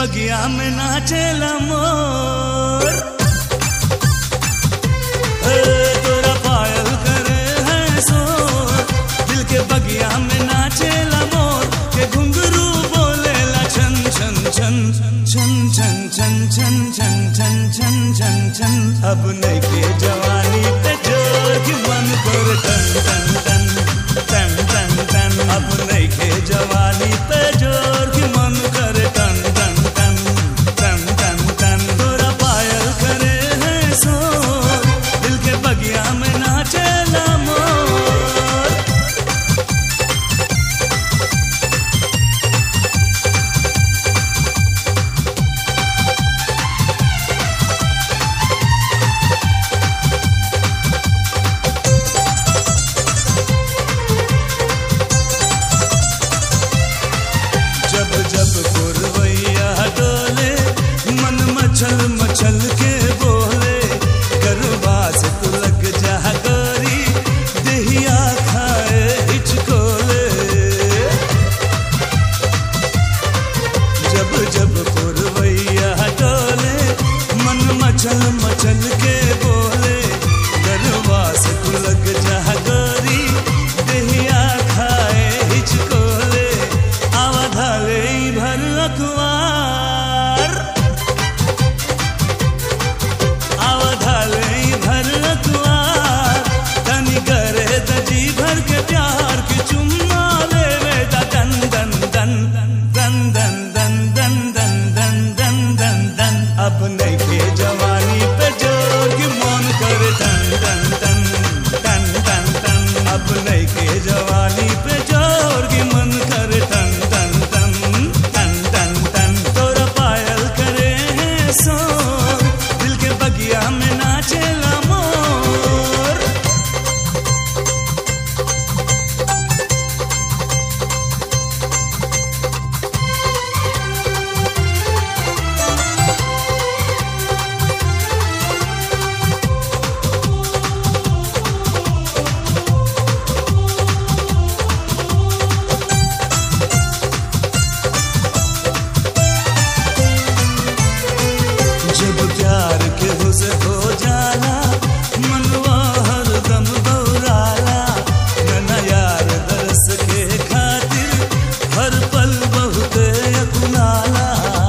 बगिया में नाचेला मोर ए, तोरा पायल करे है शोर दिल के बगिया में नाचेला मोर के घुंघरू बोलेला छन छन छन छन छन छन छन छन छन छन छन छन अब नहीं के जवानी पे जोर की मन कर टन टन टन टन टन टन अब नहीं के जवानी पे जोर की मन कर टन टन टन टन टन टन तोरा पायल करे है शोर दिल के बगिया में नाचेला मोर जब जब पुरवैया डोले मन मचल मचल के बोले गरबा से तू लग जा गोरी दहिया खाए हिचकोले जब जब पुरवैया डोले मन मचल मचल के बोले गरबा से तू लग जा गोरी दहिया खाए हिचकोले आवधाले भर अखबार आवधाले भर अखबार तनी करे दजी भर के प्यार के चुम्मा लेवे दा दन दन दन दन दन दन दन दन दन दन दन दन अब नहीं के जवानी पे जोर की मन करे दन दन दन दन दन दन अब नहीं के जवानी पे जोर की मन करे दन दन दन दन दन दन तोरा पायल करे है सो दिल के बगिया में नाचेला मोर जब प्यार के हुस हो जाला मनवा हरदम बौराला नैना यार दरस के खातिर हर पल बहुत अकुलाला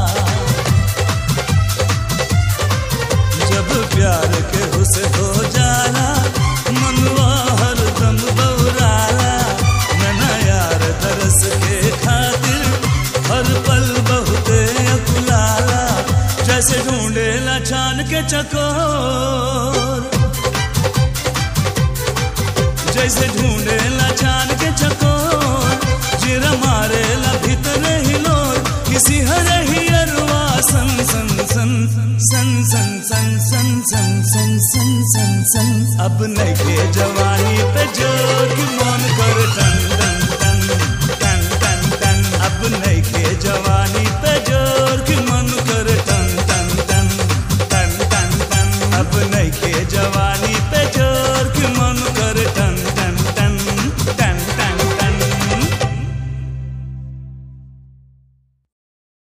जब प्यार के हुस हो जाला मनवा हरदम बौराला नैना यार दरस के खातिर हर पल बहुत अकुलाला जैसे ढूंढेला छान के चकोर जैसे ढूंढेला छान के चकोर जिरा मारेला भीतर हिलोर किसी हर ही अरवा सन सन सन सन सन सन सन सन सन सन सन सन अब नहीं के जवानी